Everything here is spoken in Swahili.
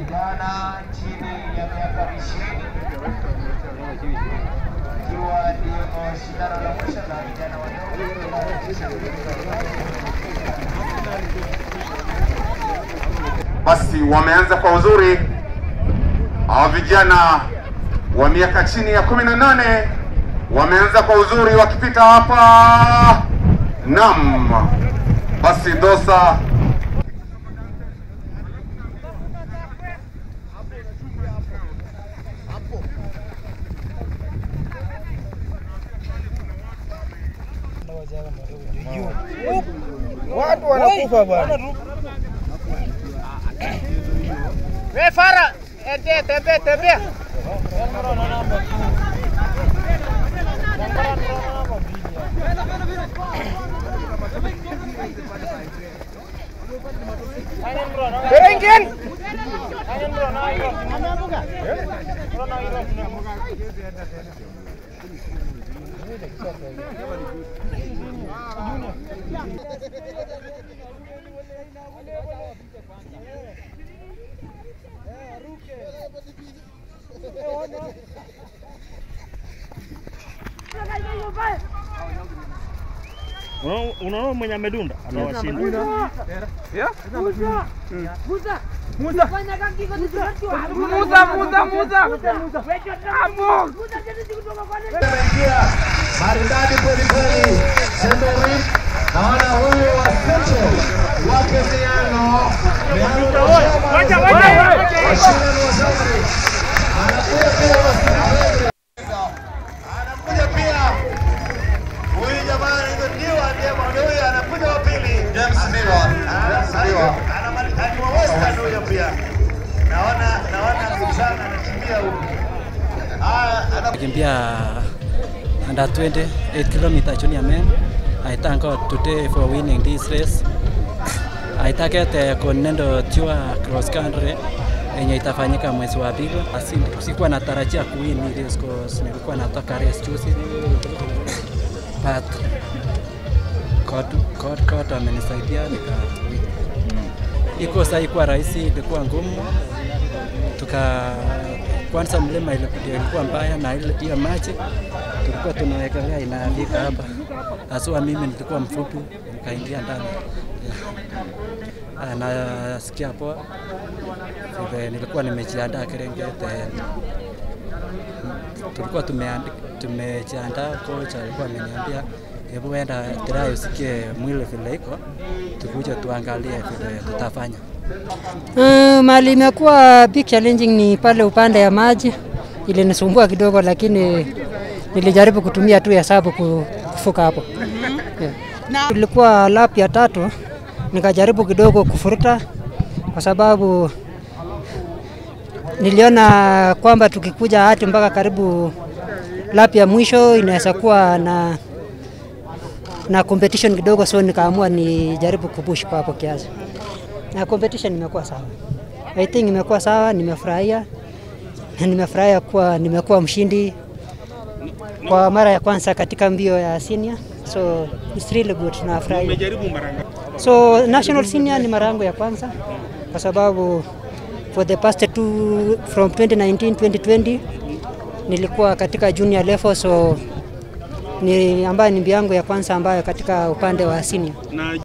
vijana chini ya miaka ishirini ikiwa ndio shindano la mwisho la vijana Basi wameanza kwa uzuri hawa vijana wa miaka chini ya kumi na nane wameanza kwa uzuri wakipita hapa. Naam, basi Dosa Watu wanakufa bwana. We Fara, ende tembea tembea. Berengin. Unaona- Unaona mwenye amedunda atawashinda. Muza, muza, muza. Hapo. Ameingia maridadi kweli kweli, Semerin. Naona huyu wa Central wake Miano Miano Wacha, wacha. washindani wa Zamani anakuja pia wa Central. anakuja pia huyu jamaa anaitwa Diwa, ndiye mwana huyu anakuja wa pili, James Diwa, James Diwa anamaliza Western huyo pia. Naona naona kijana anakimbia huku. Ah, ana Kimbia under 20 8 km junior men. I thank God today for winning this race. I target uh, Continental Tour cross country yenye itafanyika mwezi wa pili. Asi- Sikuwa natarajia kuwin hii race cause nilikuwa natoka race juzi. But God, God, God amenisaidia nika win. Iko saa ilikuwa rahisi, ilikuwa ngumu tuka kwanza mlima ilikuwa ilikuwa mbaya na ile hiyo maji tulikuwa tunawekelea inafika hapa. Haswa mimi nilikuwa mfupi nikaingia ndani. Yeah. Ah, Nasikia poa vile nilikuwa nimejiandaa Serengeti. Tulikuwa tumeandi- tumejiandaa, kocha alikuwa ameniambia hebu enda try usikie mwili vile iko, tukuje tuangalie vile tutafanya. Uh, mali imekuwa big challenging ni pale upande ya maji, ilinisumbua kidogo, lakini nilijaribu kutumia tu hesabu ku- kufuka hapo. Yeah. Ilikuwa lap ya tatu, nikajaribu kidogo kufuruta kwa sababu niliona kwamba tukikuja hati mpaka karibu lap ya mwisho inaweza kuwa na na competition kidogo, so nikaamua nijaribu kupush kwa hapo kiasi na competition imekuwa sawa. I think imekuwa sawa, nimefurahia na nimefurahia kuwa nimekuwa mshindi kwa mara ya kwanza katika mbio ya senior, so it's really good, nafurahia. Umejaribu mara ngapi? So national senior ni mara yangu ya kwanza kwa sababu for the past two from 2019 2020 nilikuwa katika junior level, so ni ambayo ni mbio yangu ya kwanza ambayo katika upande wa senior. Na